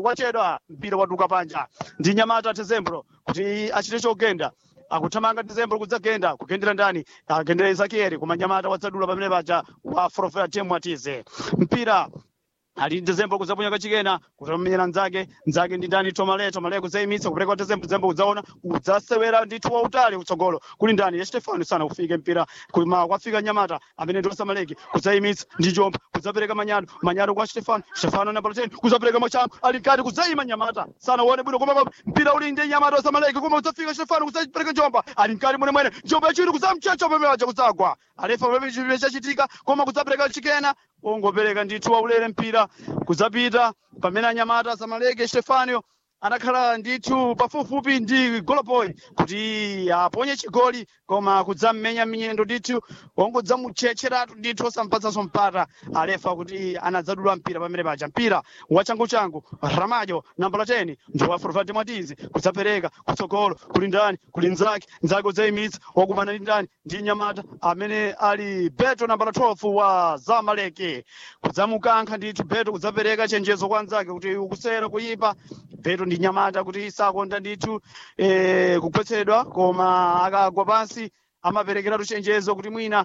wachedwa mpira waduka panja ndi nyamata tezembro kuti achite chogenda akuthamanga tezembro kudzagenda kugendera ndani agendera ezekieli koma nyamata wadzadula pamene paja wa forofera temu atize mpira ali dezembo kudzaponya kachikena kutamenyera nzake nzake ndi ndani tomale tomale kudzayimitsa kupereka kwa dezembo dezembo kudzaona kudzasewera ndithu wautali utsogolo kuli ndani ya stefano sana kufika mpira kuma kwafika nyamata amene ndi osamaleki kudzayimitsa ndi njomba kudzapereka manyado manyado kwa stefano stefano nambala 10 kudzapereka machango ali mkati kudzayima nyamata sana uone bwino koma koma mpira uli ndi nyamata osamaleki koma kudzafika stefano kudzapereka njomba ali mkati mwene mwene njomba yachiri kudzamchacha pamene paja kudzagwa alefa pamene chipire chachitika koma kudzapereka chikena ongopereka ndithu waulere mpira kudzapita pamene anyamata samaleke stefano anakhala ndithu pafupifupi ndi goloboy kuti aponye chigoli koma kudzam'menya mnyendo ndithu wongodzamutchetcheratu ndithu osampatsanso mpata alefa kuti anadzadula mpira pamene paja mpira wachanguchangu ramajo nambala 10 ndi wa forvati mwatizi kudzapereka kutsogolo kuli ndani kuli nzake nzake udzayimitsa wakumana ndi ndani ndi nyamata amene ali beto nambala 12 wa zamaleke kudzamukankha ndithu beto kudzapereka chenjezo kwa nzake kuti ukusera kuyipa beto ndi nyamata kuti sakonda ndithu eh, kugwetsedwa koma akagwa pansi amaperekeratu chenjezo kuti mwina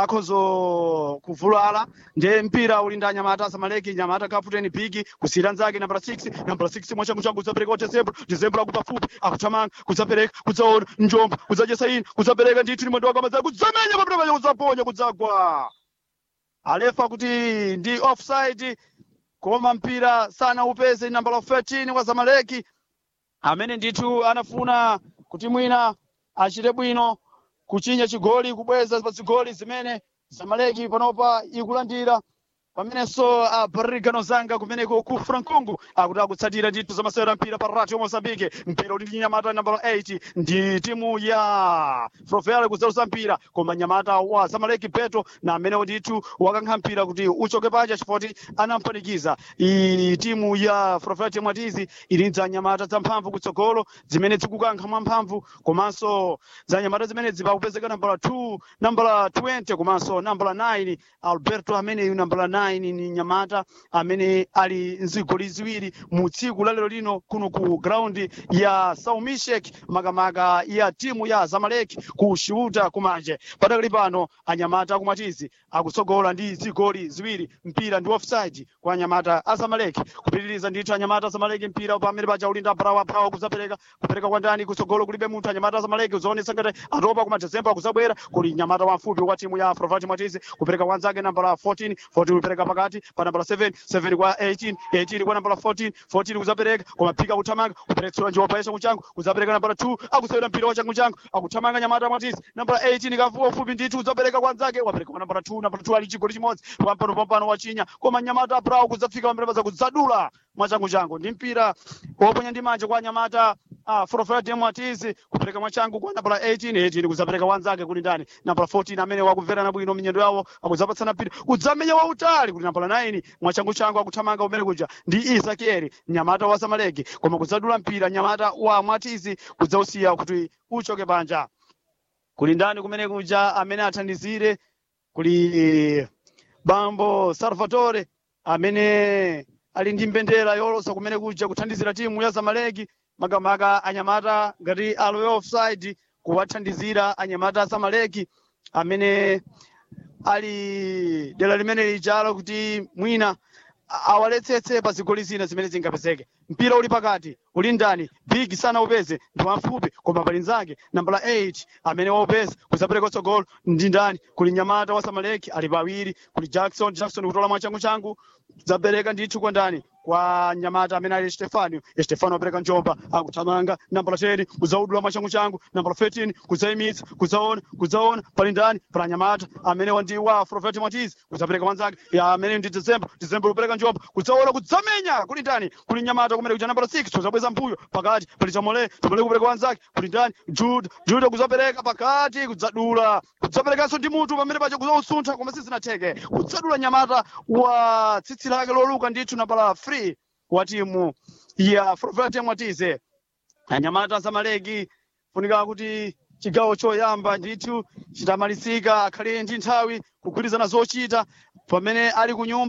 akhozo kuvulala nde mpira uli ndi anyamata asamaleki nyamata kaputeni bigi kusiyira nzake nambala 6 nambala 6 mwachangu changu kudzapereka kwa dezembro dezembro akupafupi akuthamanga kudzapereka kudzaona njomba kudzachesa ina kudzapereka ndithu ni mwendo wakamazaa kudzamenya pamene paja kudzaponya kudzagwa alefa kuti ndi offside koma mpira sana upeze nambala 13 wa zamaleki amene ndithu anafuna kuti mwina achite bwino kuchinya chigoli kubweza pa zigoli zimene zamaleki panopa ikulandira pamenenso a barrigano zanga kumeneko ku francongo akuti akutsatira ndithu zamasewera mpira pa radio mozambique mpira uli ndi nyamata nambala 8 ndi timu ya frofele kudzalusa mpira koma nyamata wa zamaleki beto na amenewo ndithu wakankha mpira kuti uchoke panja chifoti anampanikiza i timu ya frofele timu atizi ili za nyamata zamphamvu kutsogolo zimene zikukankha mwamphamvu komanso za nyamata zimene zipakupezeka nambala 2 nambala 20 komanso nambala 9 alberto ameneyu nambala 9 ni nyamata amene ali nzigoli ziwiri mu tsiku la lero lino kuno ku ground ya saumishek makamaka ya timu ya zamalek ku xiuta kumanje padakali pano anyamata akumatizi akutsogola ndi zigoli ziwiri mpira ndi offside kwa anyamata a zamalek kupitiriza ndithu anyamata a zamalek mpira pamene paja ulinda brawa brawa kudzapereka kupereka kwa ndani kutsogolo kulibe munthu anyamata a zamalek uzaonesa ngati atopa kuma dezemba akuzabwera kuli nyamata wamfupi wa timu ya afrovati mwatizi kupereka kwa nzake nambala 14 14 kupereka pakati pa nambala 7 7 kwa 18 18 kwa nambala 14 14 kuzapereka koma phika kuthamanga kupereketsera njopa yesha kuchangu kuzapereka nambala 2 akusewera mpira wa changu changu akuthamanga nyamata mwatizi nambala 18 kafuwa ufupi ndithu kuzapereka kwa nzake wapereka kwa nambala 2 nambala 2 ali chigoli chimodzi pampano pampano wachinya koma nyamata brau kudzafika pamene paza kudzadula mwachangu changu ndi mpira woponya ndi manja kwa nyamata ah, forofera timu atizi kupereka mwachangu kwa nambala 18 18 kuzapereka wanzake kuli ndani nambala 14 amene wakumverana bwino minyendo yawo akuzapatsana mpira kudzamenya wautali kuli nambala 9 mwachangu changu akuthamanga umene kuja ndi isakieli nyamata wa samaleki koma kudzadula mpira nyamata wa mwatizi kudzausiya kuti uchoke panja kuli ndani kumene kuja amene athandizire kuli bambo salvatore amene ali ndi mbendera yolosa kumene kuja kuthandizira timu ya zamaleki makamaka anyamata ngati alowe offside kuwathandizira anyamata asamaleki amene ali dera limene lijalo kuti mwina a- awaletsetse pa zigoli zina zimene zingapezeke mpira uli pakati uli ndani big sana upeze ndi wamfupi koma pali nzake nambala 8 amene waupeza kuzapereka utsogolo ndi ndani kuli nyamata wa samaleki ali pawiri kuli jackson jackson kutola mwachangu changu zapereka ndithu kwa ndani kwa nyamata amene ali stefano stefano apereka njomba akuthamanga nambala 10 kuzaudula mwachangu changu nambala 13 kudzayimitsa kudzaona kudzaona pali ndani pala nyamata amene wandi wa profeti mwatizi kudzapereka wanzake ya amene ndi december december kupereka njomba kudzaona kudzamenya kuli ndani kuli nyamata kumene kuja nambala 6 kuzabweza mbuyo pakati pali chamole chamole kupereka wanzake kuli ndani jude jude kudzapereka pakati kudzadula kudzaperekanso ndi mutu pamene paja kudzausuntha koma sizinatheke kudzadula nyamata wa tsitsi lake loluka ndithu nambala 3 wa timu ya profeti mwatize anyamata asamaleki funika kuti chigawo choyamba ndithu chitamalizika akhale ndi nthawi kugwirizana zochita pamene ali ku nyumba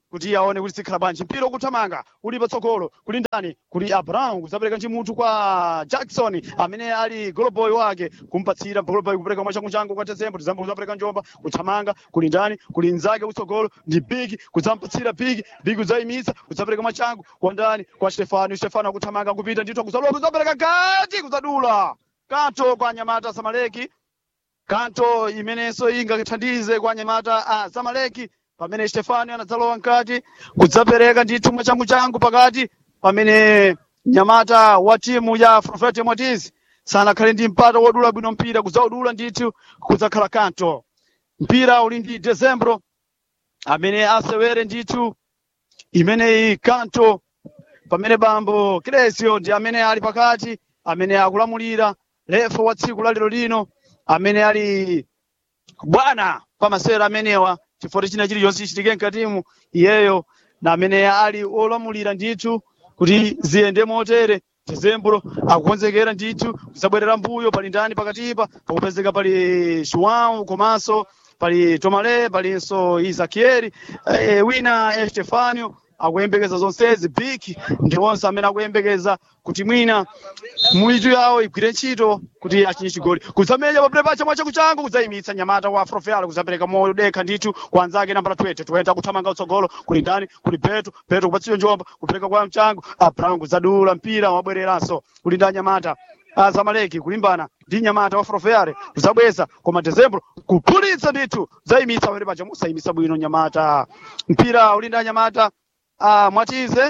kuti aone kuti sikhala bwanji mpira ukuthamanga uli patsogolo kuli ndani kuli abraham kusapereka chimutu kwa jackson amene ali goloboy wake kumpatsira goloboy kupereka mwachangu changu kwa tezembo tezembo kusapereka njomba kuthamanga kuli ndani kuli nzake kutsogolo ndi bigi kudzampatsira bigi bigi kudzayimitsa kudzapereka mwachangu kwa ndani kwa stefano stefano akuthamanga kupita ndithu kuzalowa kudzapereka kati kudzadula kanto kwa nyamata samaleki kanto imenenso ingathandize kwa nyamata a samaleki pamene stefano anadzalowa mkati kudzapereka ndithu mwachangu changu pakati pamene nyamata wa timu ya frofete motis sanakhale ndi mpata wodula bwino mpira kudzaudula ndithu kudzakhala kanto mpira uli ndi dezembro amene asewere ndithu imeneyi kanto pamene bambo Cresio ndi amene ali pakati amene akulamulira refa wa tsiku la lero lino amene ali bwana pa masewera amenewa chifukwa china chilichonse chichitike mkatimu iyeyo na amene ali olamulira ndithu kuti ziyende motere dezembro akukonzekera ndithu kuzabwerera mbuyo pali ndani pakatipa pakupezeka pali João komanso pali Tomale palinso Isakieri e, wina Estefano akuyembekeza zonsezi big ndi onse amene akuyembekeza kuti mwina muitu yawo igwire ntchito kuti achinye chigoli kudzamenya pabule pacha mwachaku changu kudzayimitsa nyamata wa afrofeal kudzapereka modekha ndithu kwa anzake nambala 20 toyenda kuthamanga utsogolo kuli ndani kuli petu petu kupatsidwa njomba kupereka kwa mchangu abraham kudzadula mpira wabwereranso kuli ndani nyamata azamaleki kulimbana ndi nyamata wa frofeare kudzabweza koma dezembro kuphulitsa ndithu zayimitsa pamene pacha musayimitsa bwino nyamata mpira uli ndi anyamata a mwatize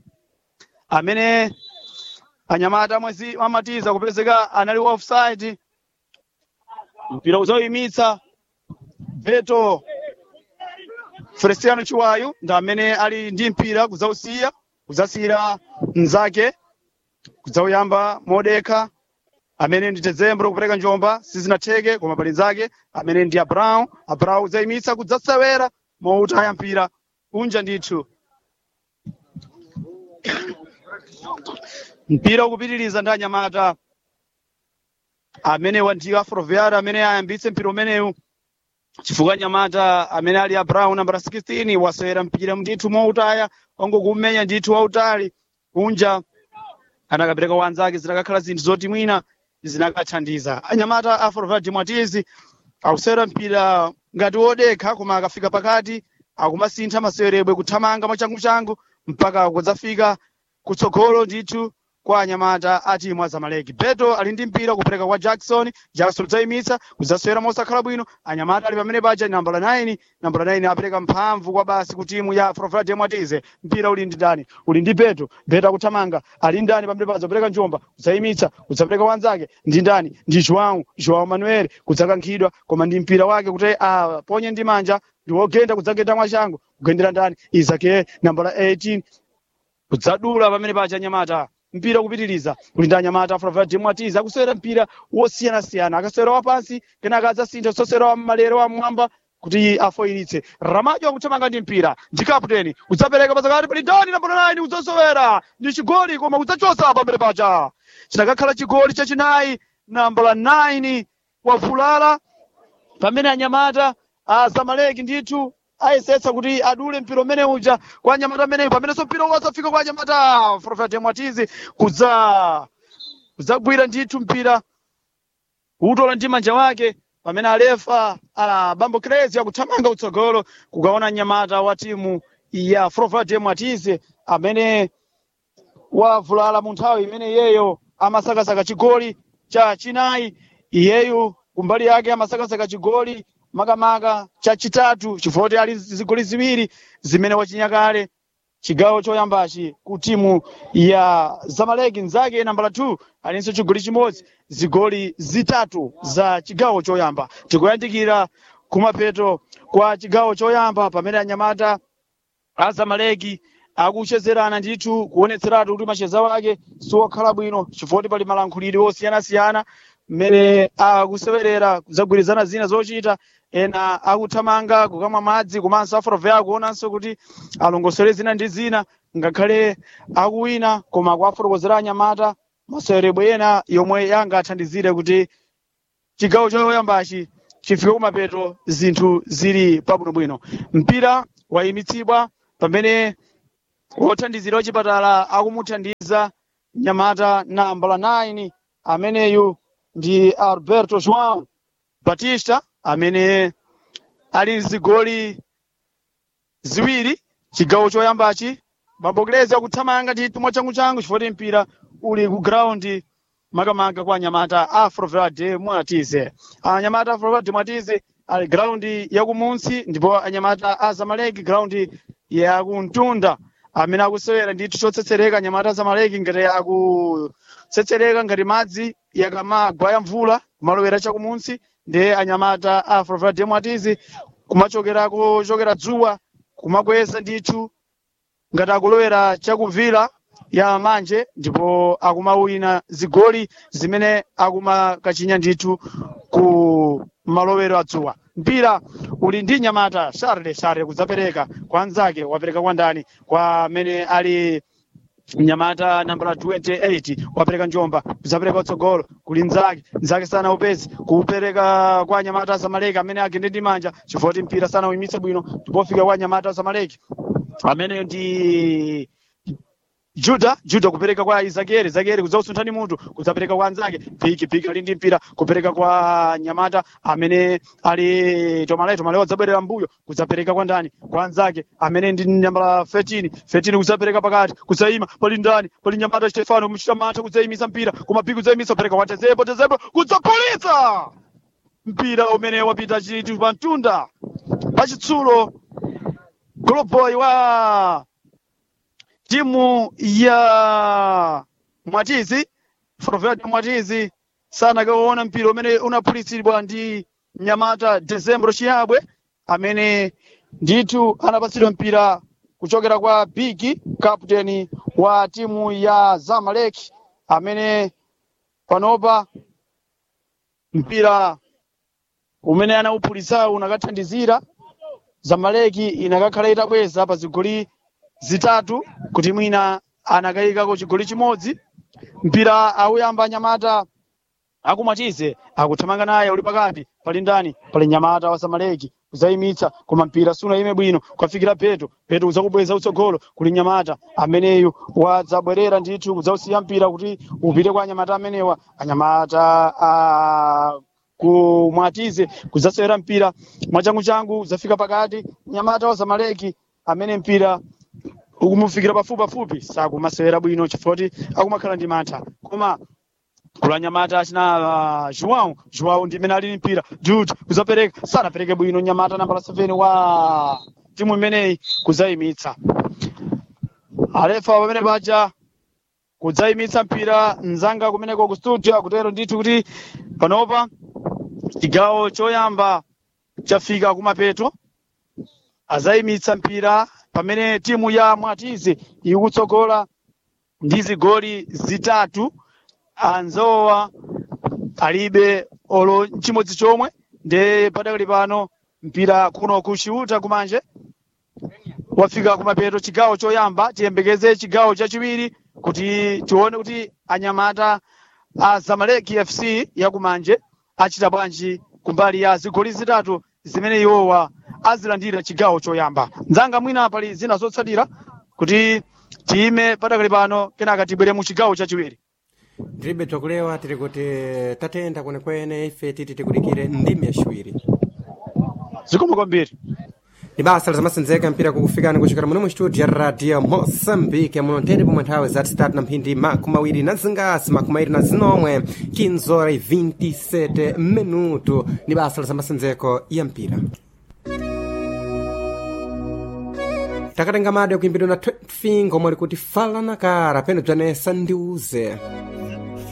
amene anyamata mwezi amatiza kupezeka anali offside mpira uzoyimitsa veto Feliciano Chiwayu ndi amene ali ndi mpira kudzausiya kudzasiyira mnzake kudzauyamba modekha amene ndi dezembro kupereka njomba sizinatheke koma pali nzake amene ndi abraão abraão kudzayimitsa kudzasewera moutaya mpira unja ndithu mpira ukupitiriza ndi anyamata amene ndi afroviara amene ayambitse mpira umenewu chifukwa nyamata amene ali abraão nambala 16 wasewera mpira ndithu moutaya wangokumenya ndithu wautali kunja anakapereka kwa anzake zinakakhala zinthu zoti mwina zinakathandiza anyamata afroviara mwatizi akusewera mpira ngati wodekha koma akafika pakati akumasintha masewerebwe kuthamanga mwachanguchangu mpaka kudzafika kutsogolo ndithu kwa anyamata a timu azamaleki beto ali ndi mpira kupereka kwa jackson jackson udzayimitsa kudzasewera mosakhala bwino anyamata ali pamene paja nambala 9 nambala 9 apereka mphamvu kwa basi ku timu ya frofrade mwatize mpira uli ndi ndani uli ndi beto beto akuthamanga ali ndani pamene paja kupereka njomba kudzayimitsa kudzapereka wanzake ndi ndani ndi joão joão manuel kudzakankhidwa koma ndi mpira wake kuti aponye ndi manja ndi wogenda kudzagenda mwachangu kugendera ndani isake nambala 18 kudzadula pamene paja nyamata mpira kupitiriza kuli ndi anyamata afrovera timu atiza akusewera mpira wosiyanasiyana akasewera wapansi kenaka adzasintha kusosera wa malero wa mmwamba kuti afoyiritse ramajo akuthamanga ndi mpira ndi kaputeni kudzapereka pazakati pali ndani nambala 9 kudzasewera ndi chigoli koma kudzachosa pamene paja chinakakhala chigoli chachinayi nambala 9 wavulala pamene anyamata azamaleki ndithu ayesetsa kuti adule mpira umene uja kwa anyamata ameneyo pamenenso mpira wazafika kwa anyamata profeta mwatizi kudza kudzagwira ndithu mpira utola ndi manja wake pamene alefa a bambo crazy akuthamanga utsogolo kukaona nyamata wa timu ya profeta mwatizi amene wavulala mu nthawi imene iyeyo amasakasaka chigoli cha chinayi iyeyu kumbali yake amasakasaka chigoli makamaka chachitatu chifukwa ali zigoli ziwiri zimene wachinyakale chigawo choyambachi ku timu ya zamaleki nzake nambala 2 alinso chigoli chimodzi zigoli zitatu za chigawo choyamba tikuyandikira kumapeto kwa chigawo choyamba pamene anyamata azamaleki akuchezerana ndithu kuonetseratu kuti macheza wake siwokhala bwino chifukwa pali malankhulidwe osiyanasiyana mmene akusewerera kuzagwirizana zina zochita ena akuthamanga kukamwa madzi komanso afrovera akuonanso kuti alongosole zina ndi zina ngakhale akuwina koma akuafotokozera anyamata masewerebwe ena yomwe yangathandizire kuti chigawo choyambachi chifike kumapeto zinthu zili pabwinobwino mpira wayimitsidwa pamene wothandizira wachipatala akumuthandiza nyamata nambala 9 ameneyu ndi alberto joão batista amene ali zigoli ziwiri chigawo choyambachi mabokerezi akuthamanga ndithu mwachanguchangu chifukwa mpira uli ku ground makamaka kwa anyamata afroverde mwatize anyamata afroverde mwatize ali ground yakumunsi ndipo anyamata azamaleki ground yakuntunda amene akusewera ndithu chotsetsereka anyamata azamaleki ngati akutsetsereka ngati madzi yakamagwa ya mvula kumalowera chakumunsi ndi anyamata afroverde mwatize kumachokerako chokera dzuwa kumakweza ndithu ngati akulowera chakuvira ya manje ndipo akumawina zigoli zimene akumakachinya ndithu ku malowero adzuwa mpira uli ndi nyamata sharle sharle kudzapereka kwa anzake wapereka kwa ndani kwa amene ali mnyamata nambala 28 wapereka njomba kudzapereka utsogolo kuli nzake nzake sana upezi kupereka kwa nyamata azamaleki amene agende ndi manja chifukwa mpira sana uyimitse bwino ndipofika kwa nyamata azamaleki amene ndi juda juda kupereka kwa izakeri zakeri kudzausunthani mutu kudzapereka kwa anzake piki piki ali ndi mpira kupereka kwa nyamata amene ali tomale tomale wadzabwerera mbuyo kudzapereka kwa ndani kwa anzake amene ndi nambala 13 13 kudzapereka pakati kudzayima pali ndani pali nyamata stefano kumuchita mantha kudzayimisa mpira koma piki kudzayimisa kupereka kwa tezepo tezepo kudzagolitsa mpira umene wapita chithu pa mtunda pachitsulo goloboy wa timu ya mwatizi forverde mwatizi sanakaona mpira umene unaphulitsidwa ndi mnyamata decembro chiyabwe amene ndithu anapatsidwa mpira kuchokera kwa bigi kapteni wa timu ya zamalek amene panopa mpira umene anauphulitsawu unakathandizira zamaleki inakakhala itabweza pa zigoli zitatu kuti mwina anakayikako chigoli chimodzi mpira auyamba nyamata akumatize akuthamanga naye uli pakati pali ndani pali nyamata wa zamaleki kuzayimitsa koma mpira sunayime bwino kwafikira peto peto kudzakubweza utsogolo kuli nyamata ameneyu wadzabwerera ndithu kudzausiya mpira kuti upite kwa anyamata amenewa anyamata a kumwatize kudzasewera mpira mwachanguchangu kudzafika pakati nyamata wa zamaleki amene mpira ukumufikira pafupi pafupi sakumasewera bwino chifukwa kuti akumakhala ndi mantha koma kula nyamata achina uh, joão joão ndi imene ali ndi mpira jude kuzapereka sanapereke bwino nyamata nambala 7 wa timu imeneyi kudzayimitsa alefa pamene paja kudzayimitsa mpira mzanga kumeneko ku studio akutero ndithu kuti panopa chigawo choyamba chafika kumapeto azayimitsa mpira pamene timu ya mwatizi ikutsogola ndi zigoli zitatu anzowa alibe olo chimodzi chomwe nde padakali pano mpira kuno kuchiuta kumanje wafika kumapeto chigawo choyamba tiyembekeze chigawo chachiwiri kuti tione kuti anyamata a zamaleki fc yakumanje achita bwanji kumbali ya zigoli zitatu zimene iwowa azilandira chigawo choyamba nzanga mwina pali zina zotsatira kuti tiyime padakali pano kenaka tibwere mu chigawo chachiwiri tilibe twakulewa tili kuti tatenda kwenekwene ife titi tikudikire ndimi yaciwiri zikomo kwambiri ni basa lizamasenzeka mpira kukufikani kuchokera muno mu studio ya radio moçambique muno ntende pomwe nthawi zati zitatu na mphindi makumi awiri na zingasi makumi awiri na zinomwe 15 horas e 27 minuto ni basa lizamasenzeko ya mpira takatenga madi akuimbidwa na 20 ngomwe likuti fala na kara pene bzanesa ndiuze